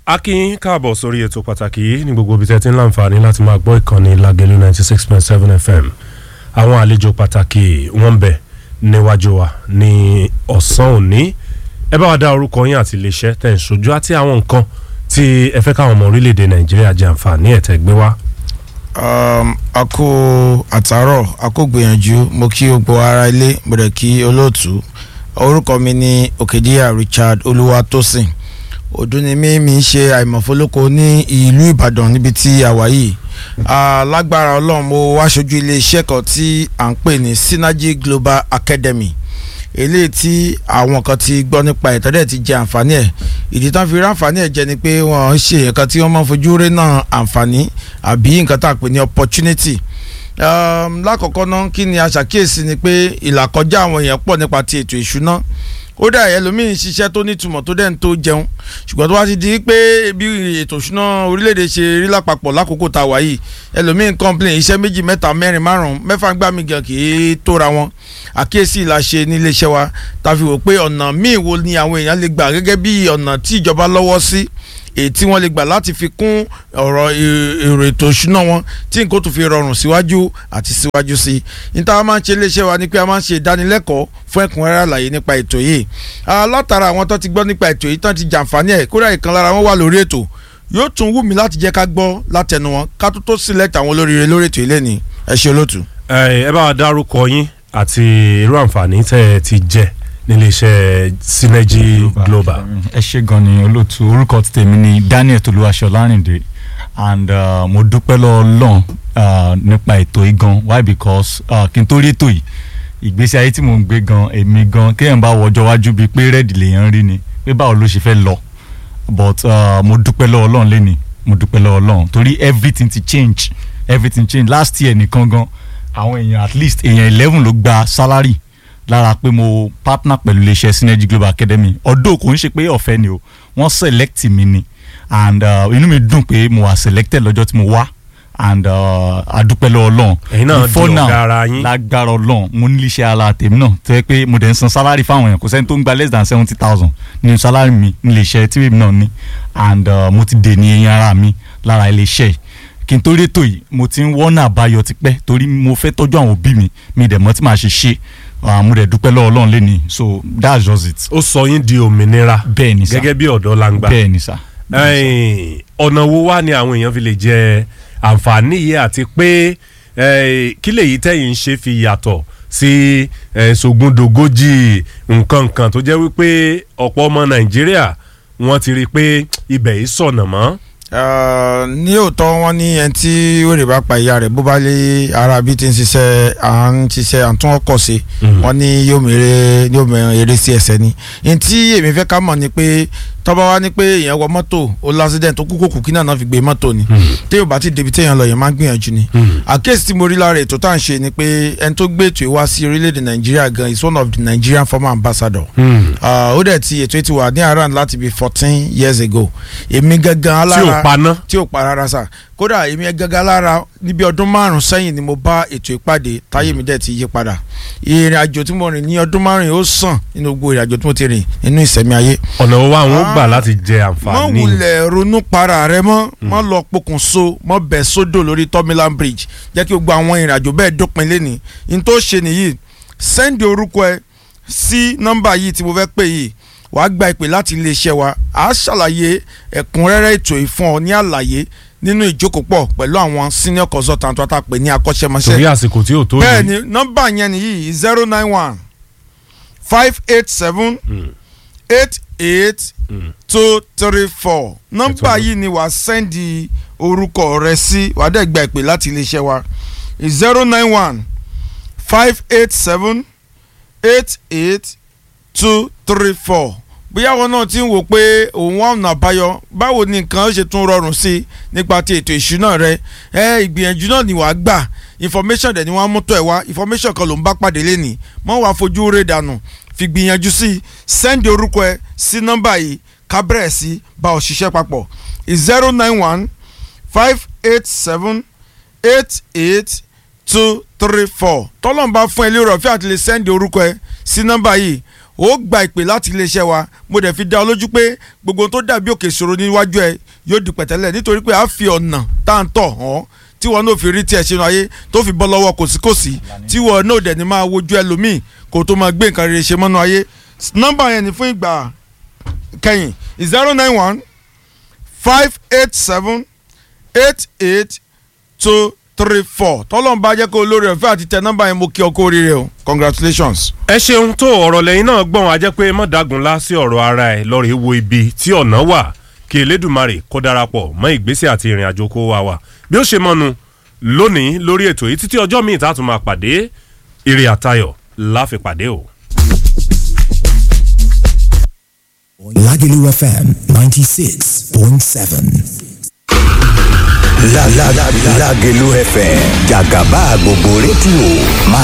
a kí yín káàbọ̀ sórí ètò pàtàkì yìí ní gbogbo ibi tẹ́ ti ń láǹfààní láti máa gbọ́ ìkànnì Lágelú ninety six point seven FM àwọn àlejò pàtàkì wọ́n ń bẹ níwájú wa ní ọ̀sán òní ẹ bá wa dá orúkọ yín àti iléeṣẹ́ tẹ̀ ń ṣojú àti àwọn nǹkan tí ẹ fẹ́ káwọn ọmọ orílẹ̀-èdè Nàìjíríà jẹ àǹfààní ẹ̀ tẹ́ gbé wá. um, a kó àtàárọ̀ a kó gbìyànjú mo kí gbogbo ara ilé mo dẹ̀ kí olóòtú orúkọ mi ní òkèdíyà Richard Olúwatósìn ọdún ni mí mi ń ṣe àìmọ̀fólókò ní ìlú Ìbàdàn níbi tí a wà yìí lágbára Ọlọ́run mo wá ṣojú iléeṣẹ́ kan tí à ń pè ní Synergy Global Academy eléyìí tí àwọn kan ti gbọ́ nípa ìtọ́jú ti jẹ àǹfààní ẹ̀ ìdí tán fi rí àǹfààní ẹ̀ jẹ́ ni pé wọ́n ń ṣe nǹkan tí wọ́n máa ń fojú rí náà àǹfààní àbí nǹkan tá a pè ní opportunity um, lákọ̀ọ́kọ́ náà kí ni a ṣàkíyèsí ni pé ìlàkọjá àwọn èèyàn pọ̀ nípa ti ètò ìṣúná ó dà ẹlòmíín ṣiṣẹ́ tó nítumọ̀ tó dẹ̀ ń tó jẹun ṣùgbọ́n tó wá ti di pé bí ètò ìṣúná orílẹ̀-èdè ṣe rí lápapọ̀ lákòókò tá a wà yìí ẹlòmíín complain iṣẹ́ méjì mẹ́ta mẹ́rin márùn-ún mẹ́fà ń gbà mí gan kì í tóra wọn àkíyèsí la ṣe nílé iṣẹ́ wa tá a fi wò pé ọ̀nà míì wo ni àwọn èèyàn lè gbà gẹ́gẹ́ bí ọ̀nà tí ìjọba lọ́wọ́ sí èyí tí wọ́n lè gbà láti fi kún ọ̀rọ̀ èrò ètò ìṣúná wọn tí nǹkan tó fi rọrùn síwájú àti síwájú sí i níta máa ń ṣe iléeṣẹ́ wa ni pé a máa ń ṣe ìdánilẹ́kọ̀ọ́ fún ẹ̀kúnrẹ́rẹ́ àlàyé nípa ètò yìí látara àwọn tó ti gbọ́ nípa ètò yìí tán ti jàǹfààní ẹ̀ kódà ìkan lára wọn wà lórí ètò yóò tún wù mí láti jẹ́ ká gbọ́ látẹnu wọn ká tó tó select àwọn olóríire lórí ètò ilé ni ẹ ṣe olóòtú. ẹ bá wa dárúkọ yín àti irú àǹfààní tẹ́ ẹ ti jẹ níléeṣẹ́ Synergy Global. ẹ ṣe gan ni olóòtú orúkọ ti tèmi ni Daniel Tolúwaṣọ Lárìndé and uh, mo dúpẹ́ lọ́wọ́ Ọlọ́run uh, nípa ètò yìí gan why because uh, kí n tó rí ètò yìí ìgbésí ayé tí mò ń gbé gan èmi gan kéèyàn bá wọjọ́ wájú bíi pé rẹ́ẹ̀dì lèèyàn rí ni pé báwo ló ṣe fẹ́ lọ but uh, mo dúpẹ́ lọ́wọ́ Ọlọ́run lẹ́ni mo dúpẹ́ lọ́wọ́ Ọlọ́run torí everything ti change everything change last year nìkan gan àwọn èèyàn at least èèyàn eleven ló gba salary lára pé mo partner pẹ̀lú iléeṣẹ́ Synergy Global Academy ọdún kò ń ṣe pé ọ̀fẹ́ ni o wọ́n select mi ni and uh, inú mi dùn pé mo wà selected lọ́jọ́ tí mo wá and adúpẹ́ lọ́wọ́ Ọlọ́run ẹ̀yin náà di Before now, ọ̀gá ara yín lágbára Ọlọ́run mo ní iléeṣẹ́ ara tèmi náà tó yẹ pé mo dẹ̀ ń san salary fáwọn èèyàn kò sẹ́ni tó ń gba less than seventy thousand nínú salary mi ní iléeṣẹ́ tí èmi náà ní and uh, mo ti dè ní eyín ara mi lára iléeṣẹ́ yìí kí n tó rétò yìí mo ti ń wọ́nà àbáyọ tipẹ́ torí mo fẹ́ tọ́jú àwọn òbí mi mi dẹ̀ mọ́ tí màá ṣe ṣe mo dẹ̀ dúpẹ́ lọ́wọ́ Ọlọ́run lẹ́ni so that's just it. ó sọ yín di òmìnira bẹ́ẹ̀ ni sá gẹ́gẹ́ bí ọ̀dọ́ langba bẹ́ẹ̀ ni sá. ẹ̀yin, ọ̀nà wo wá ni àwọn èèyàn fi lè jẹ àǹfààní yìí àti pé eh, kí lèyí tẹ̀yìn ń ṣe fi yàtọ̀ sí eh, sògùndògójì nǹkan nǹkan tó jẹ́ wípé ọ̀pọ̀ ọmọ Nàìjíríà wọ́n ti rí i pé ibẹ̀ yìí sọ̀nà mọ́. Uh, ní òótọ́ wọn ní ẹni tí wèrè bá pa ìyá rẹ̀ bó bá lé ara bí ti ń ṣiṣẹ́ à ń ṣiṣẹ́ à ń tún ọkọ̀ ṣe wọn ní yóò mèrè yóò mèrè eré sí ẹsẹ̀ ni ní tí èmi fẹ́ ká mọ̀ ni pé tọ́ba wa ní pé èèyàn wọ mọ́tò ó lásìdẹ̀ntì ó kú kókù kí náà náà fi gbé mọ́tò ni tí yóò bá ti débi téèyàn lọ yẹn máa ń gbìyànjú ni àkéèsì tí mo rí lára ètò tá à ń ṣe ni pé ẹni tó gbé ètò yìí wá sí orílẹ̀-èdè Nàìjíríà gan is one of the Nigerian former ambassador ó dẹ̀ ti ètò yìí ti wà ní around láti bí fourteen years ago èmi gangan tí alára ò paná. tí ò pa rárá sà kódà èmi gángan lára níbi ọdún márùn sẹ́yìn ni mo bá ètò ìpàdé táyé mi dẹ̀ ti yí padà ìrìn àjò tí mo rìn ní ọdún márùn yìí ó sàn nínú gbogbo ìrìn àjò tí mo ti rìn nínú ìsẹ̀mí ayé. ọ̀nà wo wá àwọn ó gbà Ah. láti jẹ mọ àǹfààní. wulẹ̀ ronú para rẹ mọ́ mọ lọ pokùnso mọ bẹ̀ sódò lórí tọ́mílán bridge jẹ́ kí gbogbo àwọn ìrìn àjò bẹ́ẹ̀ dópin lẹ́ni n tó ṣe nìyí sẹ́ndì orúkọ ẹ sí nọ́mbà yìí tí mo fẹ́ pè yìí wàá gba ìpè láti iléeṣẹ́ wa à á ṣàlàyé ẹ̀kúnrẹ́rẹ́ ètò ìfún ọ ní àlàyé nínú ìjókòpọ̀ pẹ̀lú àwọn senior consultant wa tá a pè ní akọ́ṣẹ́mọṣẹ́ torí àsìkò tí ò tó bẹ́ẹ̀ yìí. ni nọ́mbà yẹn nìyí zero nine one five eight seven Mm. eight eight Mm. two three four nọ́mbà Ètò yìí ni wàá sẹ́ndì orúkọ rẹ sí wàá dẹ̀ gba ìpè láti iléeṣẹ́ wa zero nine one five eight seven eight eight two three four bóyá wọn náà ti ń wò pé òun wà ọ̀nà àbáyọ báwo ni nǹkan ó ṣe tún rọrùn sí i nípa ti ètò ìṣúná rẹ ẹ ìgbìyànjú náà ni wàá gbà information dẹ̀ ni wọ́n á mú tọ́ ẹ̀ wá information kan ló ń bá pàdé lẹ́nìí mọ́ wàá fojú rẹ̀ dànù fi gbìyànjú sí i send orúkọ ẹ sí nọ́mbà yìí ká bẹ̀rẹ̀ sí bá ọ ṣiṣẹ́ papọ̀ zero nine one five eight seven eight eight two three four tọ́lọ́n bá fún ẹ lérò ọ̀fẹ́ àti lè send orúkọ ẹ sí nọ́mbà yìí ó gba ìpè láti iléeṣẹ́ wa mo dẹ̀ fi dá ọ lójú pé gbogbo ohun tó dàbí òkè ìṣòro níwájú ẹ yóò di pẹ̀tẹ́lẹ̀ nítorí pé a fi ọ̀nà tá à ń tọ̀ hàn tí wọn náà fi rí tiẹ̀ sínú ayé tó fi bọ́ lọ́wọ́ kòsíkòsí tí wọn náà dẹ̀ ní máa wojú ẹlòmíì kó tó máa gbé nǹkan rere ṣe mọ́nú ayé nọ́mbà yẹn ni fún ìgbà kẹ́yìn zero nine one five eight seven eight eight two three four tọ́lọ́n bá jẹ́ kó olórí ọ̀fẹ́ àti tẹ nọ́mbà yẹn mo kí ọ kó oríire o congratulations. ẹ ṣeun tó ọ̀rọ̀ lẹ́yìn náà gbọ́n a jẹ́ pé mọ̀dágunlá sí ọ̀rọ̀ ara ẹ̀ lọ́ọ̀rẹ́ wo ibi tí ọ̀nà wà kí elédùnmarè kó darapọ̀ mọ́ ìgbésẹ̀ àti ìrìn àjò kó wa wà bí ó ṣe mọ́nu lónìí lórí ètò yìí títí ọjọ́ míì tá a tún máa pàdé ire àtayọ̀ láfi pàdé o. Lagelu FM 96.7. La la la Lagelu FM Jagaba gbogbo rédíò máa